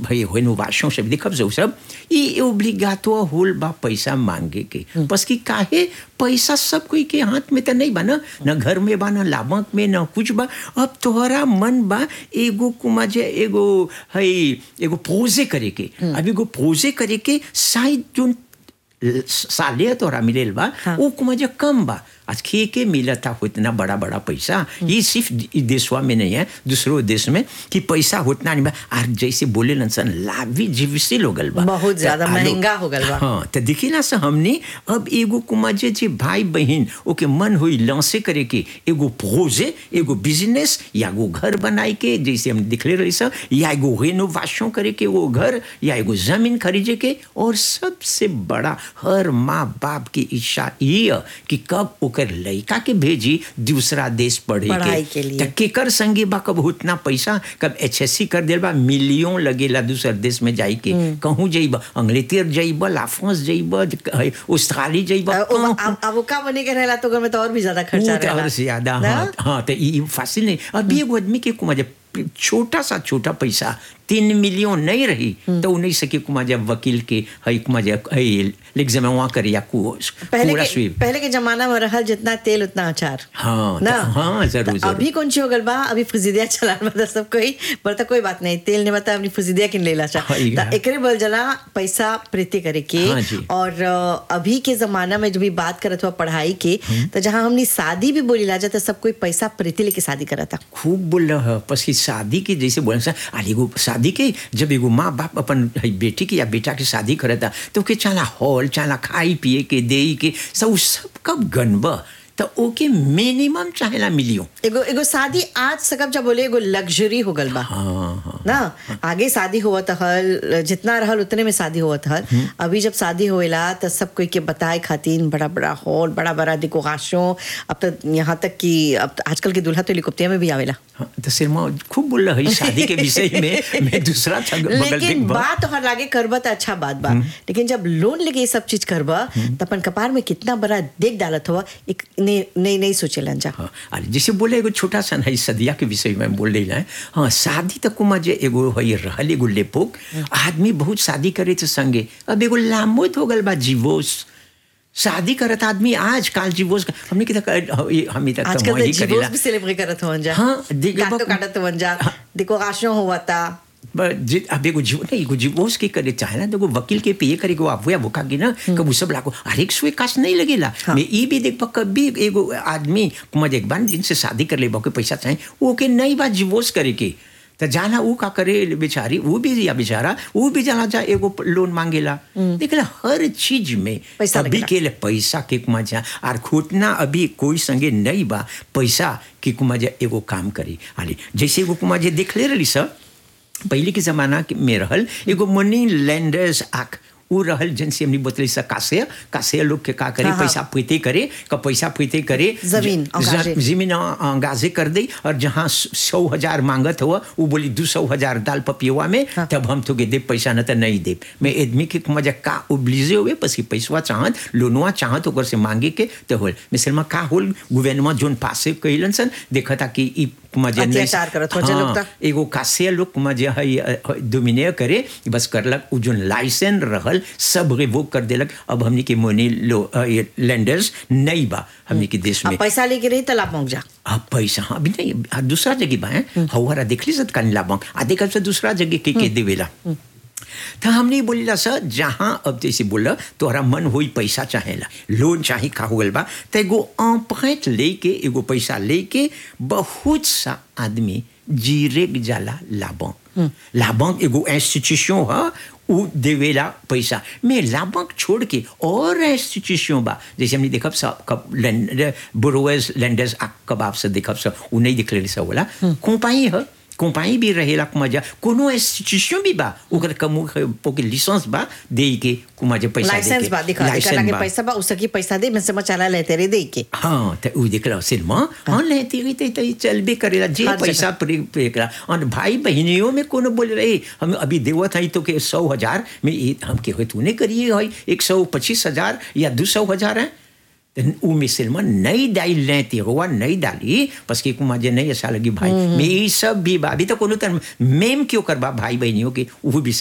भाई रेनोवेशन सब देखब जो सब ये ओब्लिगातो होल बा पैसा मांगे के बस कि काहे पैसा सब कोई के हाथ में तो नहीं बा ना न घर में बा न लाभक में न कुछ बा अब तोहरा मन बा एगो कुमा जे एगो है एगो पोजे करे के अब एगो पोजे करे के शायद जो साले तोरा मिलेल बा हाँ। वो कुमा जे कम बा आज खे के मिला था उतना बड़ा बड़ा पैसा ये सिर्फ इ देशवा में नहीं है दूसरों देश में कि पैसा उतना नहीं बा और जैसे बोले सन लाभी जीविसिल हो गल बा बहुत ज्यादा त आलो- महंगा हो गल बा। हाँ तो देखी ना से हमने अब एगो कुमा जे जे भाई बहन ओके मन हुई लॉन्से करे के एगो प्रोजे एगो बिजनेस या एगो घर बनाए के जैसे हम दिखले रही सब या एगो रेनोवेशन करे के वो घर या एगो जमीन खरीदे के और सबसे बड़ा हर माँ बाप की इच्छा ये है कि कब ओकर लड़का के भेजी दूसरा देश पढ़े पढ़ाई के लिए। त केकर संगे बा कब उतना पैसा कब एच कर देल बा मिलियन लगेला दूसर देश में जाई के कहूँ जइब अंग्लेतर जइब लाफ्रांस जइब ऑस्ट्रेलिया जइब अब कहूं- अब- अब वो का बने के रहला तो घर में तो और भी ज्यादा खर्चा वो तो रहला और से ज्यादा ना? हाँ हाँ तो ये फासिल नहीं अभी एगो आदमी के कुमा जब छोटा सा छोटा पैसा तीन मिलियन नहीं रही तो उ नहीं सके कुमा जब वकील के हई कुमा जब हई एग्जाम वहाँ करे या को पहले पूरा के स्वीप पहले के जमाना में रहल जितना तेल उतना अचार हाँ ना तो- हाँ जरूर तो अभी जरूर कौन सी हो गल बा अभी फुजिदिया चला मतलब सब कोई बरता कोई बात नहीं तेल ने बता अपनी फुजिदिया किन लेला चा हाँ, ये तो है। एकरे बोल जला पैसा प्रीति करे के हाँ जी। और अ, अभी के जमाना में जब भी बात करत हुआ पढ़ाई के तो जहाँ हमने शादी भी बोली ला जाता सब कोई पैसा प्रीति लेके शादी करता खूब बोल रहा है बस कि शादी की जैसे बोले सा अरे एगो शादी के जब एगो माँ बाप अपन हई बेटी की या बेटा की शादी करता तो के चाला हॉल चाला खाई पिए के दे के सब सब कब गनब तो ओके मिनिमम चाहेला मिलियो एगो एगो शादी आज सकब जब बोले एगो लग्जरी हो गल बा हाँ हाँ ना आगे शादी हुआ था हल जितना रहल उतने में शादी हुआ था अभी जब शादी होएला तो सब कोई के बताए खातिर बड़ा बड़ा हॉल बड़ा बड़ा डेकोरेशन अब तो यहाँ तक कि अब तो आजकल के दूल्हा तो हेलीकॉप्टर में भी आवेला हाँ, तो सिरमा खूब बोल रहा है शादी के विषय में मैं दूसरा छग- बगल लेकिन देख बा बात तोहर लागे करबा तो अच्छा बात बा लेकिन जब लोन लेके ये सब चीज करबा तो अपन कपार में कितना बड़ा देख डालत हुआ एक नहीं नहीं नहीं सोचेलन जा हाँ अरे जैसे बोले एगो छोटा सा है सदिया के विषय में बोल रही है हाँ शादी तक कुमा जे एगो है रहल एगो लेपोक आदमी बहुत शादी करे तो संगे अब एगो लामोत हो गल बा जीवोस शादी करत आदमी आज काल जीवोस का- हमने की तक हम तक आजकल तो जीवोस भी सेलिब्रेट करत हुआ जा हाँ, देख- काटो काटत हुआ जा डेकोरेशन हुआ था ब- जे- अब एगो जीव नहीं एगो जीवोस के करे चाहे ना तो एगो वकील के पे करे वो वो वो की ना कब वो सब लागो हर एक सुई काश नहीं लगेला हाँ। मैं ये भी देख पा कभी एगो आदमी कुमार एक बार जिनसे शादी कर ले बा के पैसा चाहे वो के नहीं बात जीवोस करे के तो जाना वो का करे बेचारी वो भी या बेचारा वो भी जाना जा एगो लोन मांगेला देखला हर चीज में पैसा अभी लगेला। के लिए पैसा के कुमा जा और खोटना अभी कोई संगे नहीं बा पैसा के कुमा जा एगो काम करी हाली जैसे एगो कुमा जे देख ले रही सब पहले के जमाना के में रहल एगो मनी लैंडर्स आख उ रहल जन से हमने बतली सा कासे कासे लोग के का करे हाँ, हाँ। पैसा फैते करे का पैसा फैते करे जमीन, ज- अंगाजे। ज- जमीन अंगाजे कर दे और जहाँ सौ हजार मांगत हुआ वो बोली दो सौ हजार दाल पपियुआ में हाँ। तब हम तो के दे पैसा न तो नहीं दे मैं आदमी के मजा का उबलीजे हुए बस कि पैसवा चाहत लोनवा चाहत ओकर से मांगे के तो होल मिसलमा का होल गवर्नमेंट जोन पासे कइलन सन देखा था कि ई मजे नहीं अत्याचार करत हो जे लोग ता। एगो कासे लोग मजे है डोमिने करे बस करलक उ जोन लाइसेंस रहल सब रिवोक कर देलक अब हमनी के मोनी लो लैंडर्स नहीं बा हमनी के देश में अब पैसा लेके रही तालाब पहुंच जा अब पैसा हाँ, अभी नहीं आ, दूसरा जगह बा है हवारा देख ली सत कानी लाभ आधे कल से दूसरा जगह के के देवेला तो हमने बोलीला सर जहाँ अब जैसे बोला तोहरा मन होई पैसा चाहेला लोन चाहे का हो गल बा तो एगो अम्पैत लेके एगो पैसा लेके बहुत सा आदमी जीरेक जाला लाभों लाभों एगो इंस्टीट्यूशन है उ देवेला पैसा मैं लाभक छोड़ के और इंस्टीट्यूशन बा जैसे हमने देखब सब कब बोरोवर्स लैंडर्स कब आपसे देखब सब उ नहीं दिख रहे सब बोला कंपनी है कंपनी भी रहेला कुमाजा कोनो इंस्टीट्यूशन भी बा ओकर कमु ओके लाइसेंस बा दे के कुमाजा पैसा लाइसेंस बा दिखा दिखा लगे पैसा बा उसकी पैसा दे मैं समझ चला लेते रे दे के हाँ तो उ देख रहा सिनेमा हाँ लेते रही तो ये चलबे करेला जे हर पैसा पे पे करा और भाई बहनियों में कोनो बोल रहे हम अभी देवत है तो के सौ हजार में ये हम के हो तूने करिए है एक सौ पच्चीस हजार या दो सौ हजार है तो उ में सिनेमा नहीं डाल लेते हुआ नहीं डाली बस के कुमार जे नहीं ऐसा लगी भाई मैं ये सब भी बा अभी तो कोनो तरह मेम क्यों करबा भाई बहनियों के वो भी